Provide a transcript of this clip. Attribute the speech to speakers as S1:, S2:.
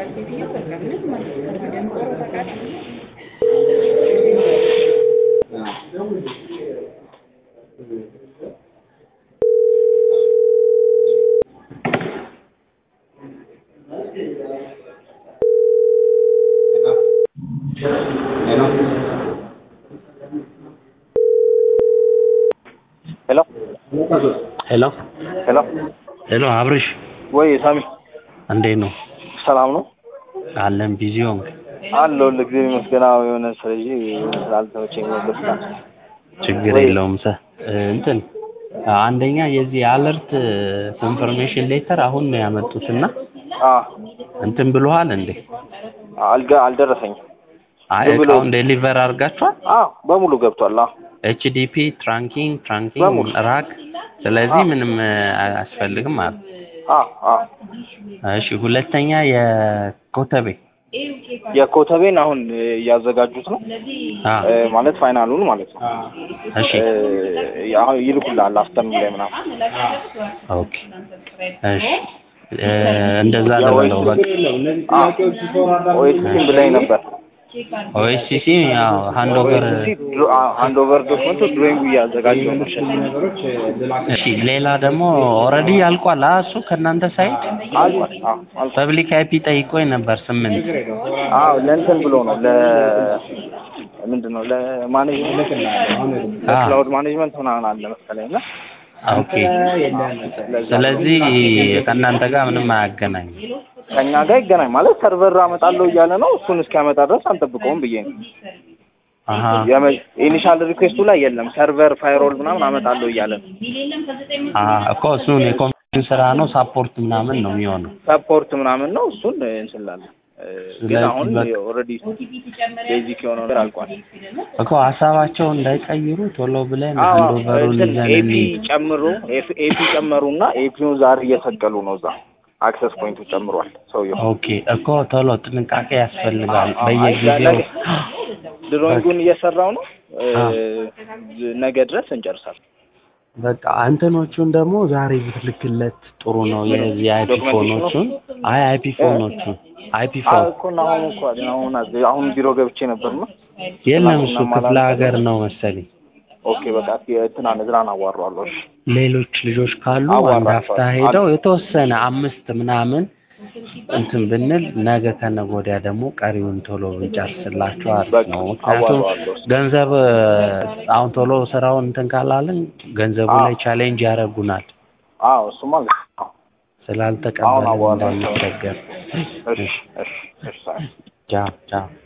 S1: የምትባል ሴትዮ በቃ ምንም ማለት ነው ደንቆሮ ታውቃለህ?
S2: ሄሎ
S3: ሄሎ
S2: ሄሎ
S3: ሄሎ አብርሽ
S2: ወይ ሳሚ
S3: እንዴት ነው
S2: ሰላም ነው
S3: አለን ቢዚ ሆንክ
S2: አለው ለጊዜው ይመስገን አዎ የሆነ ስለዚህ ስላልተመቸኝ ነው በስታ
S3: ችግር
S2: ወይ-
S3: የለውም ሰ እንትን አንደኛ የዚህ አለርት ኮንፈርሜሽን ሌተር አሁን ነው ያመጡትና
S2: አ
S3: እንትን ብሎሃል እንዴ
S2: አልጋ አልደረሰኝም
S3: አይ
S2: ዝም ብሎ-
S3: እቃውን ዴሊቨር አድርጋችኋል
S2: አ በሙሉ ገብቷል አ
S3: ኤችዲፒ ትራንኪንግ ትራንኪንግ
S2: በሙሉ።
S3: ራክ ስለዚህ
S2: አዎ።
S3: ምንም አያስፈልግም ማለት
S2: አ አ
S3: እሺ ሁለተኛ የኮተቤ
S2: የኮተቤን አሁን እያዘጋጁት ነው
S3: አ
S2: እ፣ ማለት ፋይናሉን ማለት ነው
S3: እሺ
S2: እ፣ አሁን ይልኩልሃል አፍተርኑን ላይ ምናምን
S3: ኦኬ እሺ እ፣ እንደዛ ልበለው በቃ
S2: ኦኤስሲም ብላኝ ነበር
S3: ኦኤስሲሲ ያው ሃንድ ኦቨር
S2: ሃንድ ኦቨር ዶክመንቱ ድሮይንጉ እያዘጋጀው ነው
S3: እሺ ሌላ ደግሞ ኦልሬዲ አልቋል አ እሱ ከእናንተ ሳይድ
S2: አልፏል አ አልፏል
S3: ፐብሊክ አይፒ ጠይቆኝ ነበር ስምንት
S2: አዎ ለእንትን ብሎ ነው ለ ምንድን ነው ለማኔጅመንት ለክላውድ ማኔጅመንት ምናምን አለ መሰለኝ እና
S3: ኦኬ ስለዚህ ከእናንተ ጋር ምንም አያገናኝም
S2: ከእኛ ጋር ይገናኝ ማለት ሰርቨር አመጣለሁ እያለ ነው እሱን እስኪያመጣ ድረስ አንጠብቀውም ብዬ ነው
S3: አሀ
S2: ኢኒሻል ሪኩዌስቱ ላይ የለም ሰርቨር ፋይሮል ምናምን አመጣለሁ እያለ ነው
S3: አሀ እኮ እሱን የኮምፒውተር ስራ ነው ሳፖርት ምናምን ነው የሚሆነው
S2: ሰፖርት ምናምን ነው እሱን እንስላለን ግን
S3: ስለዚህ
S2: አሁን
S3: በቃ-
S2: ኦልሬዲ ቤዚክ የሆነው ነገር አልቋል
S3: እኮ ሀሳባቸው እንዳይቀይሩ ቶሎ ብለን
S2: አዎ
S3: አንድ ኦቨሩን
S2: እንትን
S3: ይዘን
S2: ኤፒ
S3: እንሂድ
S2: ጨምሮ ኤፒ ጨመሩና ኤፒውን ዛሬ እየሰቀሉ ነው እዛ አክሰስ ፖይንቱ ጨምሯል ሰውየው
S3: ኦኬ እኮ ቶሎ ጥንቃቄ ያስፈልጋል
S2: አዎ፣ አይ፣
S3: በየጊዜው
S2: ነገ- ድሮይንጉን እየሰራው ነው እ፣
S3: አዎ።
S2: ነገ ድረስ እንጨርሳለን
S3: በቃ አንተኖቹን ደግሞ ዛሬ ብትልክለት ጥሩ ነው የዚህ አይፒ
S2: ዶክመንቴሽኑ?
S3: ፎኖቹን አይ አይፒ ፎኖቹን አይፒ
S2: አዎ
S3: ፎን
S2: እኮ እና አሁን እኮ አይደል፣ አሁን አዝ- አሁን ቢሮ ገብቼ ነበር ነው
S3: የለም እሱ
S2: ትናንትና
S3: ክፍለ
S2: ማላንተ
S3: ሀገር ነው መሰለኝ
S2: ኦኬ በቃ ትናን ዝራን አዋራዋለሁ እሺ
S3: ሌሎች ልጆች ካሉ አንድ
S2: አዋራቸዋለሁ።
S3: ሀፍታ ሄደው የተወሰነ አምስት ምናምን እንትን ብንል ነገ ከነገ ወዲያ ደግሞ ቀሪውን ቶሎ ብንጨርስላቸው አሪፍ
S2: በቃ
S3: ነው። ምክንያቱም
S2: አዋራዋለሁ።
S3: ገንዘብ እ፣ አሁን ቶሎ ስራውን እንትን ካላልን ገንዘቡ
S2: አዎ።
S3: ላይ ቻሌንጅ ያደርጉናል
S2: አዎ እሱማ ልክ ነው። አሁን
S3: ስላልተቀበልን
S2: አዋራቸዋለሁ።
S3: እንዳንቸገር።
S2: እሺ እሺ እሺ ሳይ
S3: ቻው ቻው